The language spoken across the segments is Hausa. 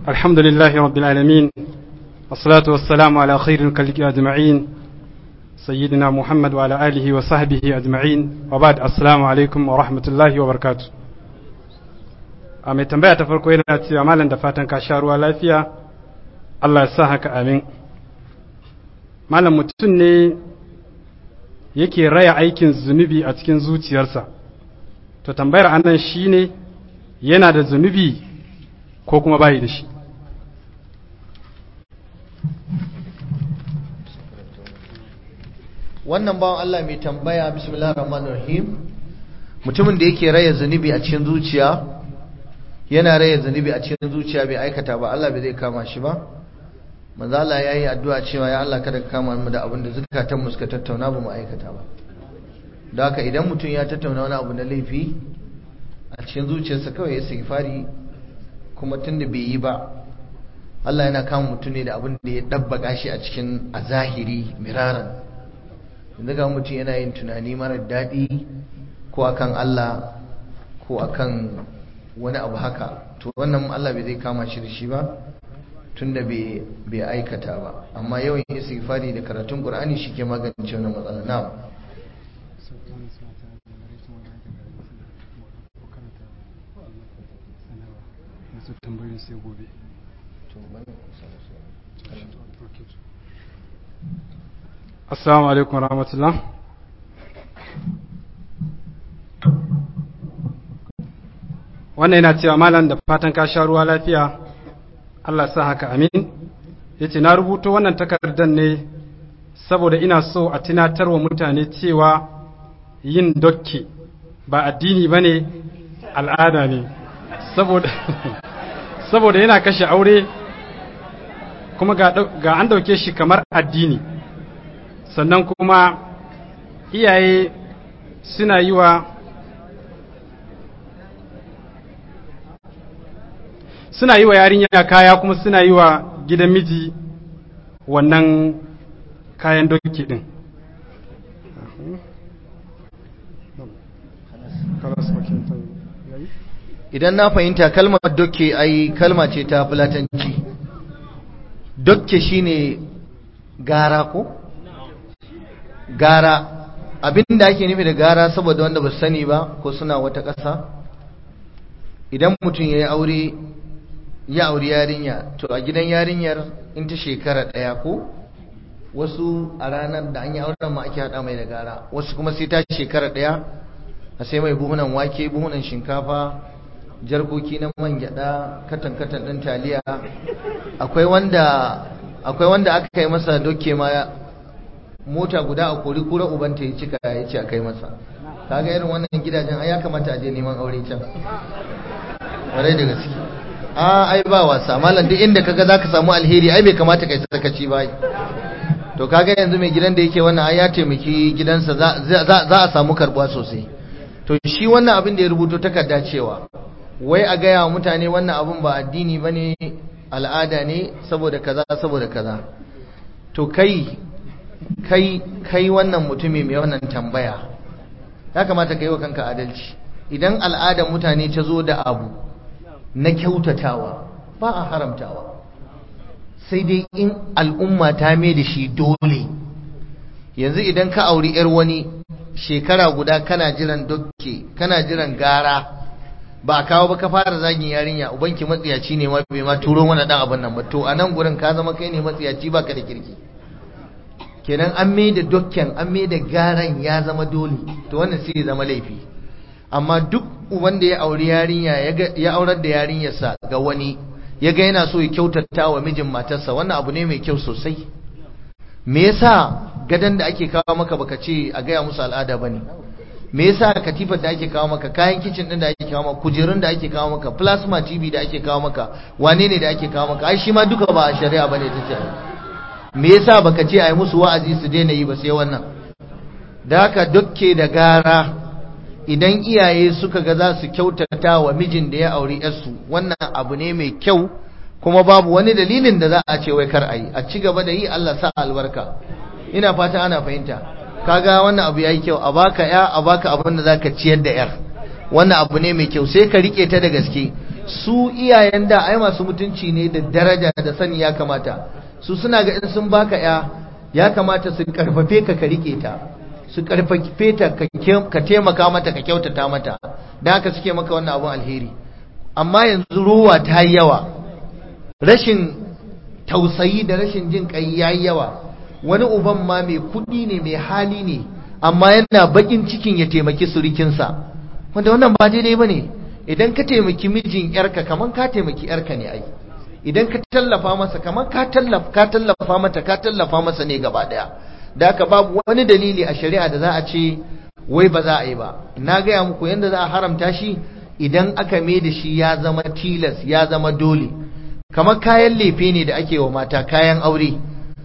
الحمد لله رب العالمين والصلاة والسلام على خير الخلق أجمعين سيدنا محمد وعلى آله وصحبه أجمعين وبعد السلام عليكم ورحمة الله وبركاته a mai tambaya ta farko yana cewa malam da fatan ka sha ruwa lafiya Allah ya sa haka amin malam mutum ne yake raya aikin zunubi a cikin zuciyarsa to tambayar anan shine yana da zunubi ko kuma bayi da shi wannan bawan Allah mai tambaya bismillahir rahmanir rahim mutumin da yake raya zunubi a cikin zuciya yana raya zunubi a cikin zuciya bai aikata ba Allah bai zai kama shi ba manzo Allah yayi addu'a cewa ya Allah kada ka kama mu da abin da zakatan mu suka tattauna ba mu aikata ba da haka idan mutum ya tattauna wani abu na laifi a cikin zuciyarsa kawai ya istighfari kuma tunda bai yi ba Allah yana kama mutum ne da abin da ya dabbaka shi a cikin a zahiri miraran yanzu ga mutum yana yin tunani mara daɗi ko akan Allah ko akan wani abu haka to wannan Allah bai zai kama shi da shi ba tunda bai aikata ba amma yawan istighfari da karatun Qur'ani shi ke magance wannan matsala na'am tambayoyin sai gobe assalamu alaikum rahmatullah wannan yana cewa malam da fatan ka sha ruwa lafiya Allah sa haka amin yace na rubuto wannan takardar ne saboda ina so a tunatarwa mutane cewa yin dokke ba addini bane al'ada ne saboda saboda yana kashe aure kuma ga an dauke shi kamar addini sannan kuma iyaye suna yi wa suna yi wa yarinya kaya kuma suna yi wa gidan miji wannan kayan doki din idan na fahimta kalmar dokke ai kalma ce ta fulatanci dokke shine gara ko gara abinda ake nufi da gara saboda wanda ba sani ba ko suna wata ƙasa idan mutum ya yi aure ya auri yarinya to a gidan yarinyar in ta shekara ɗaya ko wasu a ranar da an yi auren ma ake haɗa mai da gara wasu kuma sai ta shekara ɗaya a sai mai buhunan wake buhunan shinkafa jarkoki na man gyaɗa katan katan ɗin taliya akwai wanda akwai wanda aka yi masa doke ma mota guda a kori kura ubanta ya cika ya ce a kai masa kaga irin wannan gidajen ai ya kamata a je neman aure can ƙwarai da gaske a ai ba wasa malam duk inda kaga zaka samu alheri ai bai kamata kai sakaci ba to kaga yanzu mai gidan da yake wannan ai ya taimaki gidansa za a samu karbuwa sosai to shi wannan abin da ya rubuto takarda cewa wai a gaya wa mutane wannan abin ba addini bane al'ada ne saboda kaza saboda kaza to kai kai kai wannan mutumi mai wannan tambaya ya kamata kai wa kanka adalci idan al'adar mutane ta zo da abu na kyautatawa ba a haramtawa sai dai in al'umma ta mai da shi dole yanzu idan ka auri yar wani shekara guda kana jiran dokke kana jiran gara ba a kawo ba ka fara zagin yarinya ubanki matsiyaci ne ma bai ma turo mana dan abin nan ba to a nan gurin ka zama kai ne matsiyaci baka da kirki kenan an mai da dokken an mai da garan ya zama dole to wannan sai ya zama laifi amma duk wanda ya auri yarinya ya aurar da yarinyarsa ga wani ya ga yana so ya kyautata wa mijin matarsa wannan abu ne mai kyau sosai me yasa gadan da ake kawo maka baka ce a gaya musu al'ada bane me yasa katifar da ake kawo maka kayan kicin din da ake kawo maka kujerun da ake kawo maka plasma tv da ake kawo maka wane ne da ake kawo maka ai shi ma duka ba a shari'a bane ta ce me yasa baka ce ai musu wa'azi su daina yi ba sai wannan da haka dukke da gara idan iyaye suka ga za su kyautata wa mijin da ya auri yarsu wannan abu ne mai kyau kuma babu wani dalilin da za a ce wai kar a yi a ci gaba da yi Allah sa albarka ina fata ana fahimta kaga wannan abu yayi kyau a baka ya a baka abin da zaka ciyar da yar wannan abu ne mai kyau sai ka rike ta da gaske su iyayen da ai masu mutunci ne da daraja da sani ya kamata su suna ga in sun baka ya ya kamata su karfafe ka ka rike ta su karfafe ta ka taimaka mata ka kyautata mata da haka suke maka wannan abun alheri amma yanzu ruwa ta yi yawa rashin tausayi da rashin jin kai yayi yawa wani uban ma mai kudi ne mai hali ne amma yana bakin cikin ya taimaki surikinsa wanda wannan ba daidai bane idan ka taimaki mijin yarka kaman ka taimaki yarka ne ai idan ka tallafa masa kaman ka tallafa ka tallafa mata ka tallafa masa ne gaba daya da haka babu wani dalili a shari'a da za a ce wai ba za a yi ba na gaya muku yanda za a haramta shi idan aka mai da shi ya zama tilas ya zama dole kamar kayan lefe ne da ake wa mata kayan aure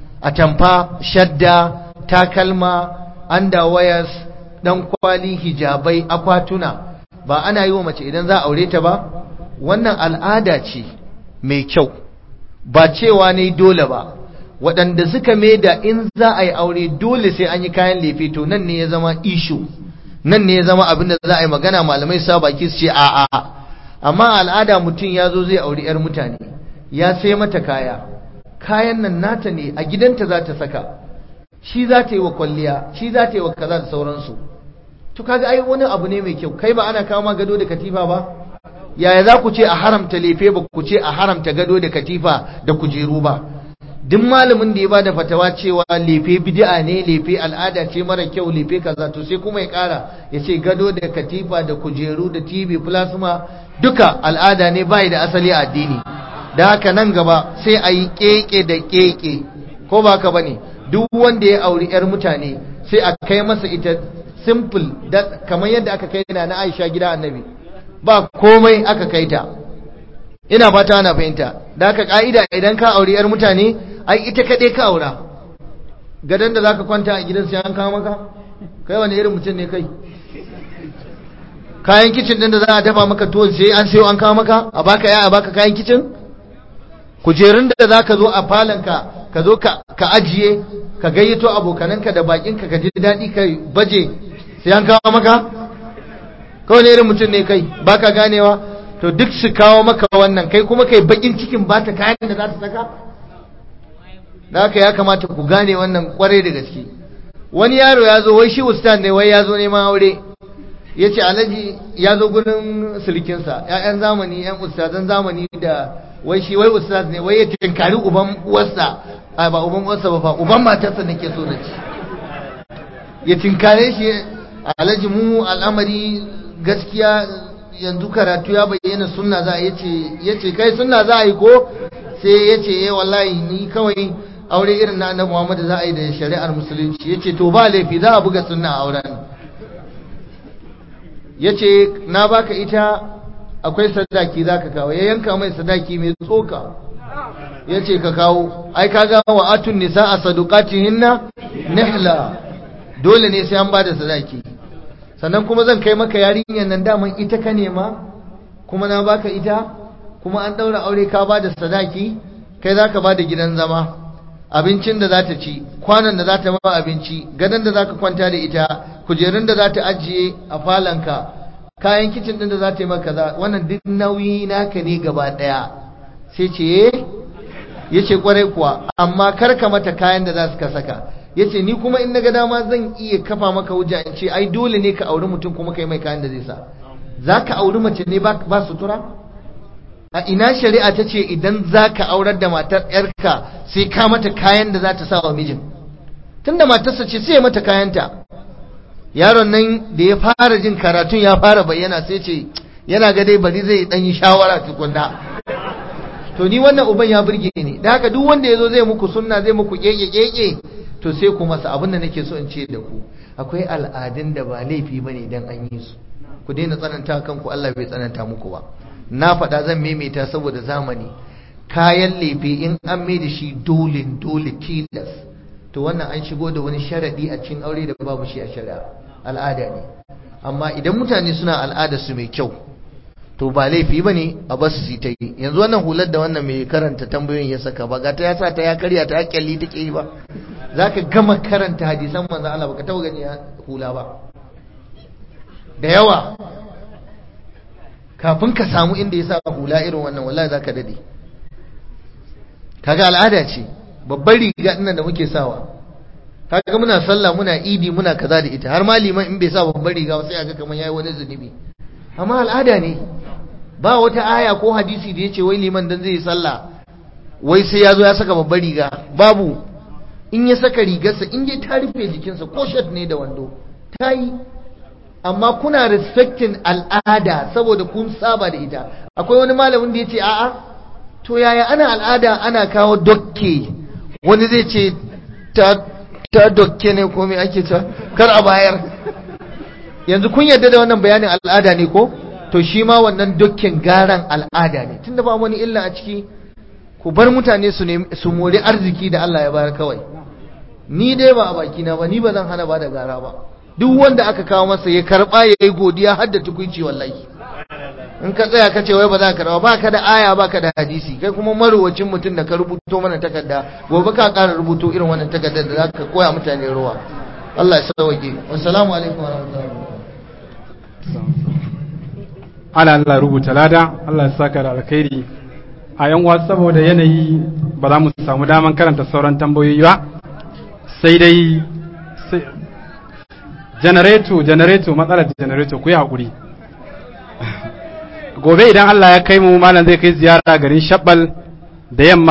atamfa shadda takalma underwears dan kwali hijabai akwatuna ba ana yi wa mace idan za a aure ta ba wannan al'ada ce mai kyau ba cewa ne dole ba waɗanda suka mai da in za a yi aure dole sai an yi kayan lefe to nan ne ya zama ishu nan ne ya zama abin da za a yi magana malamai sa baki su ce a'a amma al'ada mutum ya zo zai auri 'yar mutane ya sai mata kaya kayan nan nata ne a gidanta za ta saka shi za ta yi wa kwalliya shi za ta yi wa kaza da sauransu to kaga ai wani abu ne mai kyau kai ba ana kawo ma gado da katifa ba yaya za ku ce a haramta lefe ba ku ce a haramta gado da katifa da kujeru ba duk malamin da ya bada fatawa cewa lefe bid'a ne lefe al'ada ce mara kyau lefe kaza to sai kuma ya kara ya ce gado da katifa da kujeru da tv plasma duka al'ada ne bai da asali a addini da haka nan gaba sai a yi keke da keke ko ba ka bane duk wanda ya auri yar mutane sai a kai masa ita simple kamar yadda aka kai na na Aisha gida annabi ba komai aka kai ta ina fata ana fahimta da haka ka'ida idan ka auri yar mutane ai ita kaɗai ka aura gadon da zaka kwanta a gidan sai an kawo maka kai wani irin mutum ne kai kayan kicin din da za a dafa maka tuwon sai an sayo an kawo maka a baka ya a baka kayan kicin kujerun da za ka zo a falonka ka zo ka ajiye ka gayyato abokananka da bakinka ka ji daɗi ka baje sai an kawo maka kawai ne irin mutum ne kai baka ganewa to duk su kawo maka wannan kai kuma kai bakin cikin ba ta kayan da za ta saka da haka ya kamata ku gane wannan kwarai da gaske wani yaro ya zo wai shi ustaz ne wai ya zo neman aure ya ce alhaji ya zo gurin sulkinsa ‘ya'yan zamani ‘yan ustazan zamani da wai shi wai ustaz ne wai ya tinkari uban uwarsa a ba uban uwarsa ba fa uban matarsa nake so na ci ya tinkare shi alhaji mu al'amari gaskiya yanzu karatu ya bayyana sunna za a ya ce kai sunna za a yi ko sai ya ce eh wallahi ni kawai aure irin na annabi Muhammad za a yi da shari'ar musulunci ya ce to ba laifi za a buga sunna a auren ya ce na baka ita akwai sadaki za ka kawo ya yanka mai sadaki mai tsoka ya ce ka kawo ai ka ga wa atun nisa a hinna nihla dole ne sai an ba da sadaki sannan kuma zan kai maka yarinyar nan daman ita ka nema kuma na baka ita kuma an daura aure ka ba da sadaki kai za ka ba da gidan zama abincin da za ta ci kwanan da za ta ma abinci gadon da za ka kwanta da ita kujerun da za ta ajiye a falonka kayan kicin din da za ta yi maka za wannan duk nauyi naka ne gaba daya sai ce ya ce kwarai kuwa amma kar ka mata kayan da za su ka saka ya ce ni kuma in naga dama zan iya kafa maka hujja in ce ai dole ne ka auri mutum kuma kai mai kayan da zai sa za ka auri mace ne ba sutura a ina shari'a ta ce idan za ka aurar da matar yarka sai ka mata kayan da za ta sa wa mijin tunda matarsa ce sai ya mata kayanta yaron nan da ya fara jin karatun ya fara bayyana sai ce yana ga dai bari zai dan yi shawara tukunna to ni wannan uban ya burge ni da haka duk wanda yazo zai muku sunna zai muku keke keke to sai ku masa abin da nake so in ce da ku akwai al'adun da ba laifi bane dan an yi su ku daina tsananta kanku Allah bai tsananta muku ba na faɗa zan maimaita saboda zamani kayan lefe in an mai da shi dole dole tilas to wannan an shigo da wani sharadi a cikin aure da babu shi a shari'a al'ada ne amma idan mutane suna al'ada su mai kyau to ba laifi bane a basu su ta yi yanzu wannan hular da wannan mai karanta tambayoyin ya saka ba ga ta ya sa ta ya karya ta kyalli take yi ba zaka gama karanta hadisan manzo Allah baka taba gani hula ba da yawa kafin ka samu inda ya sa hula irin wannan wallahi za ka daɗe kaga al'ada ce babbar riga ɗinnan da muke sawa kaga muna sallah muna idi muna kaza da ita har ma liman in bai sa babbar riga ba sai aga kamar yayi wani zunubi amma al'ada ne ba wata aya ko hadisi da yace wai liman dan zai yi sallah wai sai ya zo ya saka babbar riga babu in ya saka rigarsa in dai ta rufe jikinsa ko shirt ne da wando ta yi amma kuna respecting al'ada saboda kun saba da ita akwai wani malamin da ya ce a'a to yaya ana al'ada ana kawo dokke wani zai ce ta ta dokke ne ko me ake ta kar a bayar yanzu kun yarda da wannan bayanin al'ada ne ko to shi ma wannan dokken garan al'ada ne tunda ba wani illa a ciki ku bar mutane su su mori arziki da Allah ya bayar kawai ni dai ba a baki na ba ni ba zan hana ba da gara ba duk wanda aka kawo masa ya karba ya yi godiya har da tukunci wallahi in ka tsaya ka ce wai ba za ka karba ba ka da aya ba ka da hadisi kai kuma marowacin mutum da ka rubuto mana takarda gobe ka ƙara rubuto irin wannan takardar da za ka koya mutane ruwa Allah ya sauke wassalamu alaikum wa rahmatullahi ana Allah rubuta lada Allah ya saka da alkhairi a yan wasu saboda yanayi ba za mu samu daman karanta sauran tambayoyi ba sai dai janareto janareto matsalar janareto ku yi haƙuri gobe idan Allah ya kai mu malam zai kai ziyara garin shabbal da yamma